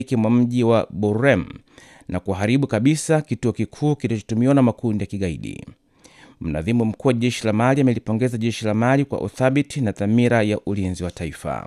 mwa mji wa Borem na kuharibu kabisa kituo kikuu kinachotumiwa na makundi ya kigaidi. Mnadhimu mkuu wa jeshi la Mali amelipongeza jeshi la Mali kwa uthabiti na dhamira ya ulinzi wa taifa.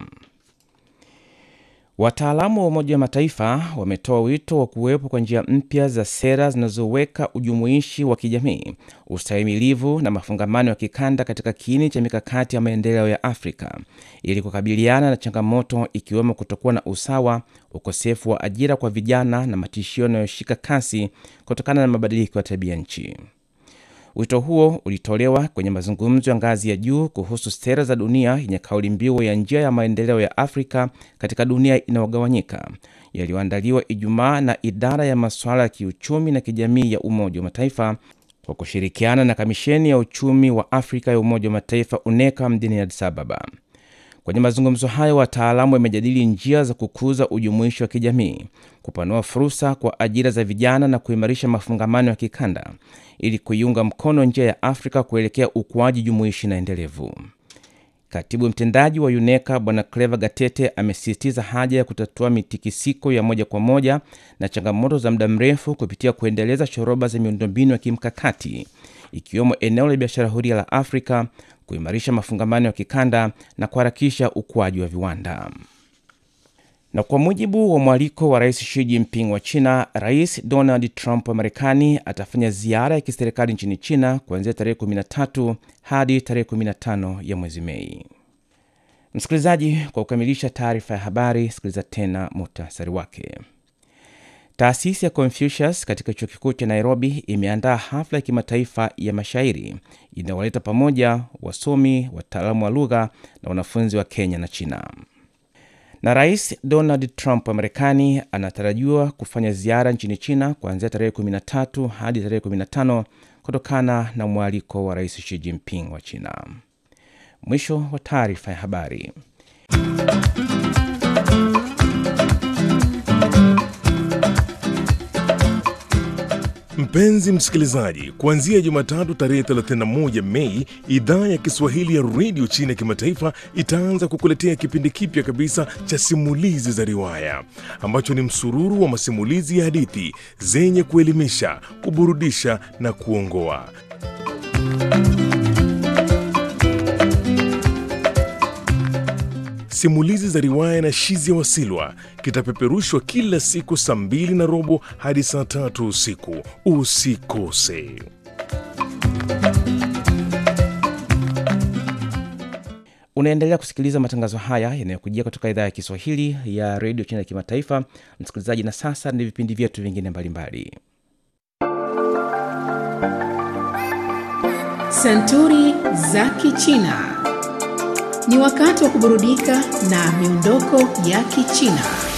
Wataalamu wa Umoja wa Mataifa wametoa wito wa kuwepo kwa njia mpya za sera zinazoweka ujumuishi wa kijamii, ustahimilivu na mafungamano ya kikanda katika kiini cha mikakati ya maendeleo ya Afrika ili kukabiliana na changamoto ikiwemo kutokuwa na usawa, ukosefu wa ajira kwa vijana na matishio yanayoshika kasi kutokana na mabadiliko ya tabia nchi. Wito huo ulitolewa kwenye mazungumzo ya ngazi ya juu kuhusu sera za dunia yenye kauli mbiu ya njia ya maendeleo ya Afrika katika dunia inayogawanyika yaliyoandaliwa Ijumaa na idara ya masuala ya kiuchumi na kijamii ya Umoja wa Mataifa kwa kushirikiana na Kamisheni ya Uchumi wa Afrika ya Umoja wa Mataifa UNECA mjini Addis Ababa. Kwenye mazungumzo hayo, wataalamu wamejadili njia za kukuza ujumuishi wa kijamii, kupanua fursa kwa ajira za vijana na kuimarisha mafungamano ya kikanda ili kuiunga mkono njia ya Afrika kuelekea ukuaji jumuishi na endelevu. Katibu mtendaji wa UNECA Bwana Clever Gatete amesisitiza haja ya kutatua mitikisiko ya moja kwa moja na changamoto za muda mrefu kupitia kuendeleza shoroba za miundombinu ya kimkakati ikiwemo eneo la biashara huria la Afrika, kuimarisha mafungamano ya kikanda na kuharakisha ukuaji wa viwanda. Na kwa mujibu wa mwaliko wa Rais Xi Jinping wa China, Rais Donald Trump wa Marekani atafanya ziara ya kiserikali nchini China kuanzia tarehe 13 hadi tarehe 15 ya mwezi Mei. Msikilizaji, kwa kukamilisha taarifa ya habari, sikiliza tena muhtasari wake. Taasisi ya Confucius katika chuo kikuu cha Nairobi imeandaa hafla ya kimataifa ya mashairi inayowaleta pamoja wasomi, wataalamu wa lugha na wanafunzi wa Kenya na China. Na Rais Donald Trump wa Marekani anatarajiwa kufanya ziara nchini China kuanzia tarehe 13 hadi tarehe 15 kutokana na mwaliko wa Rais Xi Jinping wa China. Mwisho wa taarifa ya habari. Mpenzi msikilizaji, kuanzia Jumatatu tarehe 31 Mei, idhaa ya Kiswahili ya redio China ya kimataifa itaanza kukuletea kipindi kipya kabisa cha simulizi za riwaya ambacho ni msururu wa masimulizi ya hadithi zenye kuelimisha, kuburudisha na kuongoa. Simulizi za riwaya na Shizi ya Wasilwa kitapeperushwa kila siku saa mbili na robo hadi saa tatu usiku. Usikose. Unaendelea kusikiliza matangazo haya yanayokujia kutoka idhaa ya Kiswahili ya redio China ya kimataifa, msikilizaji. Na sasa ni vipindi vyetu vingine mbalimbali. Santuri za Kichina. Ni wakati wa kuburudika na miondoko ya Kichina.